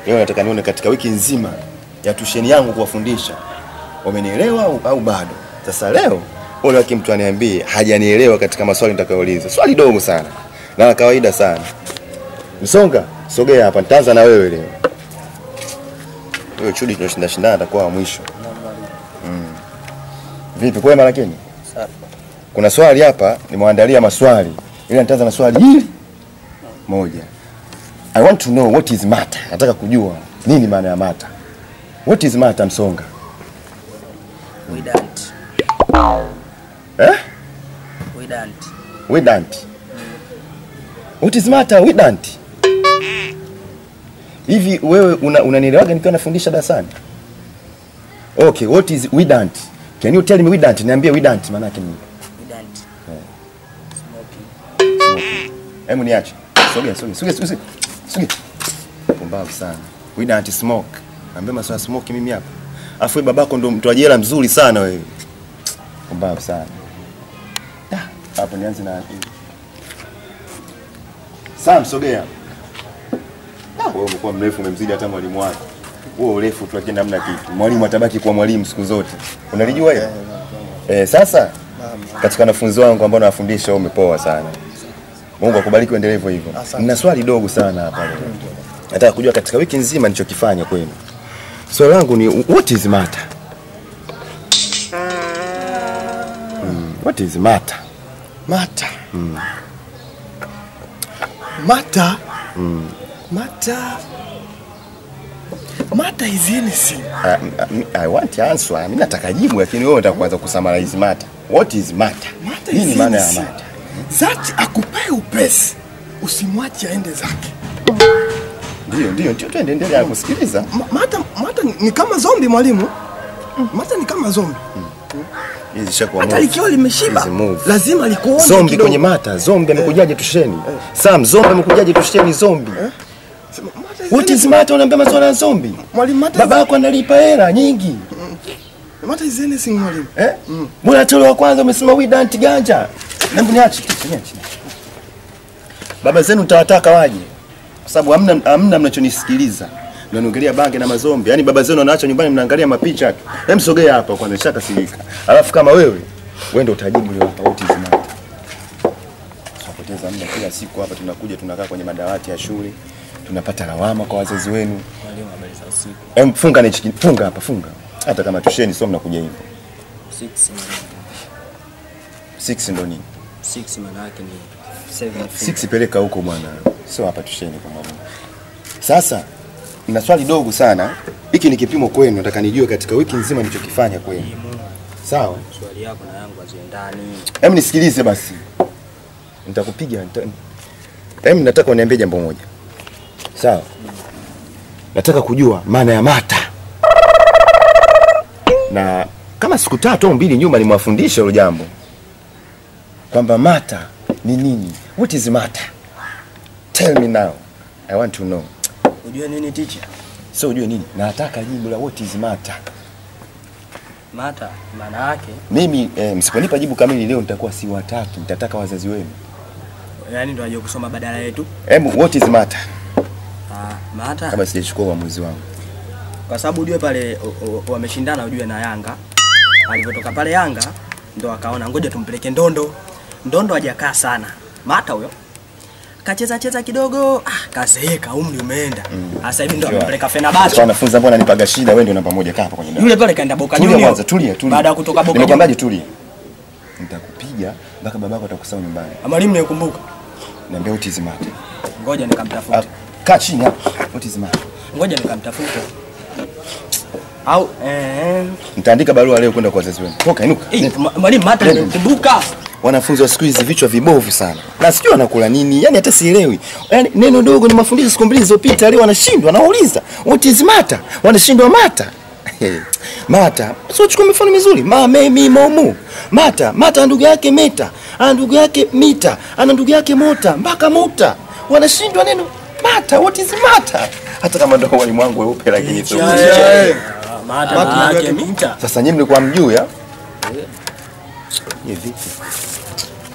Leo nataka nione katika wiki nzima ya tusheni yangu kuwafundisha wamenielewa au, au bado. Sasa leo ole wake mtu aniambie hajanielewa katika maswali nitakayouliza. Swali dogo sana na la kawaida sana. Msonga, sogea hapa, nitaanza na wewe leo. Wewe chudi tunashinda shindana atakuwa wa mwisho. Mm. Vipi kwema lakini? Kuna swali hapa nimewaandalia maswali. Ila nitaanza na swali hili moja. I want to know what is matter. Nataka kujua nini maana ya matter. What is matter Msonga? We don't. Eh? We don't. We don't. What is matter? We don't. Hivi wewe una, unanielewaga nikiwa nafundisha darasani? Okay, what is we don't? Can you tell me we don't? Niambie we don't maana yake nini? We don't. Smoking. Hebu niache. Sogea, sogea, sogea, sogea. Sogea. Pumbavu sana. We don't smoke. Niambie maswala ya smoke mimi hapa. Afu wewe babako ndo mtu wa jela mzuri sana wewe. Pumbavu sana. Da, hapo nianze na hii. Sam, sogea. Ah, wewe umekuwa mrefu umemzidi hata mwalimu wako. Wewe urefu tu lakini hamna kitu. Mwalimu atabaki kuwa mwalimu siku zote. Unalijua hilo? Eh, sasa katika wanafunzi wangu ambao nawafundisha wewe umepoa sana. Mungu akubariki uendelee hivyo hivyo. Nina swali dogo sana hapa leo. Nataka kujua katika wiki nzima nilichokifanya kwenu. Swali langu ni what is matter? Mm, what is matter? Mata. Mata. Mata. Mata is anything. I, I, I want answer. Mimi nataka jibu lakini wewe unataka kuanza kusummarize matter. What is matter? Mata Nini is maana ya anything. matter? Zati akupae upesi. Usimwache aende zake. Ndio, ndio, ndio twende endelea kusikiliza. Ma- Mata, mata ni- ni kama zombi mwalimu. Mata ni kama zombi. Hizi zishakuwa Hata move. likiwa limeshiba Hizi move. lazima likuone Zombi kidogo. kwenye mata, zombi amekujaje tusheni? Sam, zombi amekujaje tusheni zombi? Sema, Mata is What is anything. matter unaambia maswala ya zombi? Mwalimu Mata. Baba yako analipa hela nyingi. Mata is anything mwalimu. Eh? Mbona tolo wa kwanza umesema we don't ganja? Hebu niache, niache. Baba zenu tawataka waje. Kwa sababu hamna hamna mnachonisikiliza. Mnaniongelea bange na mazombi. Yaani baba zenu wanaacha nyumbani mnaangalia mapicha tu. Hem sogea hapa kwanza shaka silika. Alafu kama wewe, wewe ndio utajibu leo hapa what is matter. Tunapoteza muda kila siku hapa tunakuja tunakaa kwenye madawati ya shule. Tunapata lawama kwa wazazi wenu. Mwalimu habari za usiku. Hem funga na hichi funga hapa funga. Hata kama tusheni sio mnakuja hivyo. Six mwalimu. 6 ndo nini? Six maana yake ni seven feet. Six peleka huko bwana, sio hapa tusheni kwa mwalimu. Sasa na swali dogo sana, hiki ni kipimo kwenu, nataka nijue katika wiki nzima nilichokifanya kwenu. Sawa, Swali yako na yangu haziendani. hem nisikilize basi, nitakupiga nita... hem, nataka uniambie jambo moja. Sawa, nataka kujua maana ya mata, na kama siku tatu au mbili nyuma nimewafundisha hilo jambo kwamba mata ni nini. What is mata? Tell me now. I want to know. Ujue nini teacher? So ujue nini? Nataka jibu la what is matter. Mata maana yake Mimi eh, msiponipa jibu kamili leo nitakuwa si watatu, nitataka wazazi wenu. yani ndio aje kusoma badala yetu. Hebu what is matter? Ah, mata Kama sijachukua uamuzi wangu. kwa sababu ujue pale o- o- wameshindana ujue na Yanga. Alivyotoka pale Yanga ndo akaona ngoja tumpeleke Ndondo. Ndondo hajakaa sana. Mata huyo kacheza cheza kidogo, ah, kazeeka, umri umeenda. Sasa hivi ndo Sure. amempeleka Kwa Fenerbahce. wanafunzi ambao wananipaga shida, wewe ndio namba moja kaa hapa kwenye dawati. Yule pale kaenda Boca Tulia Juniors. kwanza, tulia, tulia. Baada ya kutoka Boca Nimekwambiaje Juniors. tulia? Nitakupiga mpaka babako atakusahau nyumbani. Mwalimu nikumbuka. Niambia what is matter. Ngoja Ah, nikamtafute. Kaa chini hapa. What is matter? Ngoja nikamtafute. Au eh Nitaandika barua leo kwenda kwa wazazi wenu. Toka inuka. eh, mwa- mwalimu Mata Nenda. nikumbuka. Wanafunzi wa siku hizi vichwa vibovu sana, na sijui wanakula nini, yani hata sielewi. Yani neno dogo ni mafundisho siku mbili zilizopita, leo wanashindwa, nauliza what is matter, wanashindwa mata mata. Sio chukua mifano mizuri, ma me mi mo mu mata mata, ana ndugu yake meta, ana ndugu yake mita, ana ndugu yake mota, mpaka muta, wanashindwa neno mata. What is matter? Hata kama ndo walimu wangu weupe, lakini sio Ah, Mata maana yake mita. sasa nyinyi mlikuwa mjuu ya? Ye vipi?